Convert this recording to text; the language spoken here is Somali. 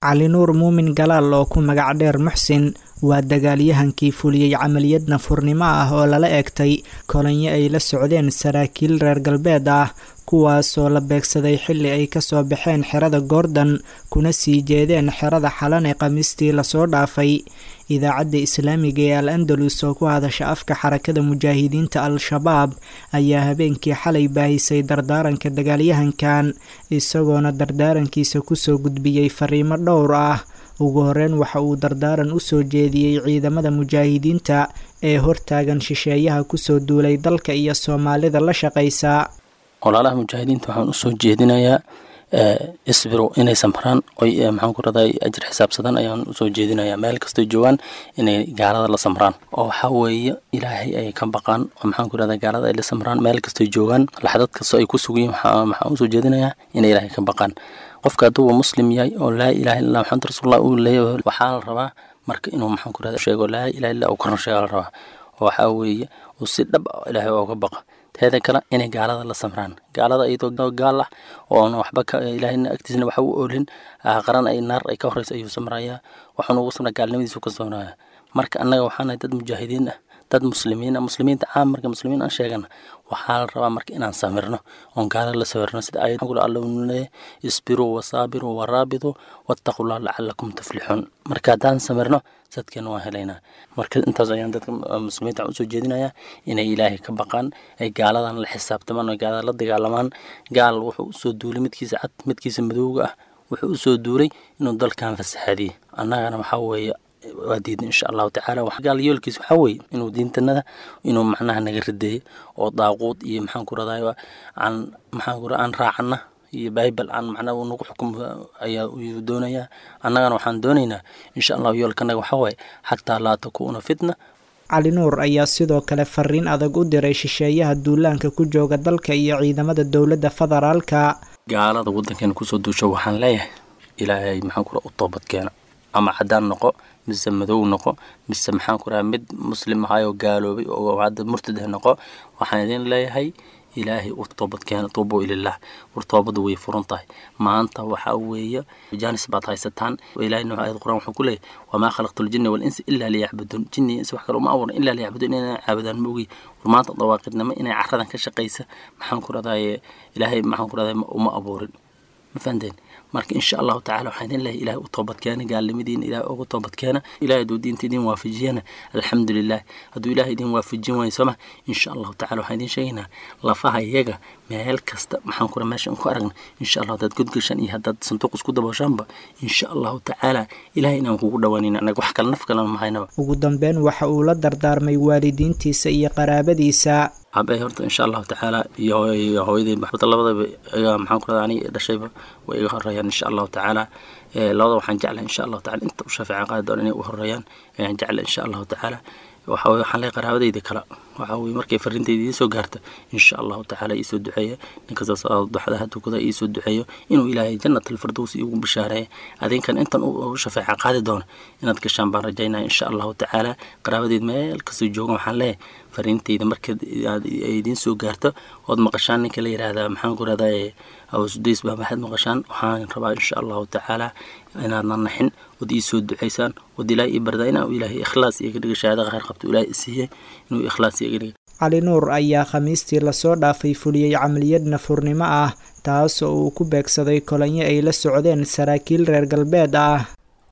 cali nuur muumin galaal oo ku magac dheer muxsin waa dagaalyahankii fuliyey camaliyad nafurnimo ah oo lala eegtay kolonyo ay la socdeen saraakiil reer galbeed ah kuwaasoo la beegsaday xilli ay kasoo baxeen xerada goordon kuna sii jeedeen xerada xalan ee khamiistii lasoo dhaafay idaacadda islaamiga ee al andalus oo ku hadasha afka xarakada mujaahidiinta al-shabaab ayaa habeenkii xalay baahisay dardaaranka dagaalyahankan isagoona dardaarankiisa kusoo gudbiyey fariimo dhowr ah ugu horeyn waxa uu dardaaran usoo jeediyey ciidamada mujaahidiinta ee hortaagan shisheeyaha kusoo duulay dalka iyo soomaalida la shaqaysa walaalaha mujaahidiinta waxaan usoo jeedinayaa isbiro inay samraan oy maxaan ku raday ajir xisaabsadan ayaan usoo jeedinayaa meel kastoo joogaan inay gaalada la samraan oo waxaa weeye ilaahay ay ka baqaan oo maxaan ku radaa gaalada ay la samraan meel kastoo joogaan laxdad kastoo ay ku sugayiin waxaan usoo jeedinayaa inay ilaahay ka baqaan qofka hadduu muslim yahay oo laa ilaha illa maxamed rasuulullah uu leeyahay waxaa la rabaa marka inuu maxaan ku rada sheego laa ilaha illa uu korna sheega la rabaa oo waxaa weeye uu si dhab ilaahay ooga baqa teeda kale inay gaalada la samraan gaalada iyadoo gaal ah oon waxba ilaahayna agtiisna waxa u oolin qaran ay naar ay ka horeysa ayuu samrayaa waxaanu ugu samraa gaalnimadiisu ka samraya marka annaga waxaanahay dad mujaahidiin ah dad muslimiin ah muslimiinta caam marka muslimiin aan sheegana waxaa la rabaa marka inaan samirno oon gaalada la sawirno sida ayad alla uu leeyahay isbiruu wasaabiruu waraabituu wattaqullah lacalakum tuflixuun marka haddaan samirno sadkeena waan helaynaa marka intaas ayaan dadka muslimiinta usoo jeedinayaa inay ilaahay ka baqaan ay gaaladan la xisaabtamaan oo gaalada la dagaalamaan gaal wuxuu usoo duulay midkiisa cad midkiisa madowga ah wuxuu usoo duulay inuu dalkan fasaxaadiyey annagana waxaa weeye waa diidna insha allahu tacaala gaal yoolkiis waxaa weeye inuu diintanada inuu macnaha naga rideeyo oo daaquud iyo maxaan ku radayo aan maxaan ku aan raacana iyo bible aan macnaha uu nagu xukumo ayaa uu doonayaa annagana waxaan doonaynaa insha allahu yoolkanaga waxaa waaye xataa laa takuuna fitna cali nuur ayaa sidoo kale fariin adag u diray shisheeyaha duulaanka ku jooga dalka iyo ciidamada dowladda federaalka gaalada waddankeena kusoo duusho waxaan leeyahay ilaahay maxaan kura u toobadkeena ama caddaan noqo mise madow noqo mise maxaan ku raha mid muslim ahayoo gaaloobay oo hadda murtad ah noqo waxaan idin leeyahay ilaahay u toobadkeena tuubo ilalah war toobadu way furan tahay maanta waxaa weeye jaanis baad haysataan ilahayna ayad quraan wuxuu ku leeyahay wamaa khalaqtu ljinna walinsi ilaa liyacbuduun jinni insi wax kale uma abuuran ilaa liyacbuduun inay caabudaan ma ogi war maanta dawaaqidnimo inay caradan ka shaqaysa maxaan ku rahdaye ilaahay maxaan ku rahdaye uma abuurin ma fahanteen marka insha allahu tacala waxaan idin leeyahay ilahay u toobadkeena gaalnimadiina ilahay ugu toobadkeena ilahay hadduu diinta idin waafajiyana alxamdulilah hadduu ilahay idin waafajin waayo sooma insha allahu tacala waxaan idin sheegaynaa lafaha iyaga meel kasta maxaan kura meeshaan ku aragna insha allah haddaad godgashaan iyo haddaad sanduuq isku dabooshaanba insha allahu tacaala ilahay inaan kugu dhawaanayna anaga wax kale naf kalena mahaynaba ugu dambeyn waxa uu la dardaarmay waalidiintiisa iyo qaraabadiisa abe horta insha allahu tacaala iyo hooyadii maxbada labadaba iga maxaan ku radaa ani dhashayba way iga horeeyaan insha allahu tacaala labada waxaan jeclahay insha allahu tacala inta u shafeeca qaadi doona inay u horeeyaan ayaan jeclay insha allahu tacaala waxa weye waxaan leeyahay qaraabadayda kale waxa weye markay fariintayda iisoo gaarta insha allahu tacaala iisoo duceeya ninkastaas duxdaha tukada iisoo duceeyo inuu ilaahay jannat alfirdows iigu bishaareeya adinkan intan u shafeeca qaadi doona inaad gashaan baan rajaynaya insha allahu tacaala qaraabadayda meel kastoo joogan waxaan leeyahay fariintayda marka ay idiin soo gaarto ood maqashaan ninka la yidhaahdaa maxaan ku rahdaa awsudays baa maxaad maqashaan waxaan rabaa insha allahu tacaala inaadna naxin ood ii soo ducaysaan ood ilaahay ii bardaa inaa ilaahay ikhlaas iyaga dhiga shahaada khayr qabto ilaahay isiiyey inuu ikhlaas iyaga dhiga cali nuur ayaa khamiistii lasoo dhaafay fuliyey camaliyad nafurnimo ah taas oo uu ku beegsaday kolonyo ay la socdeen saraakiil reer galbeed ah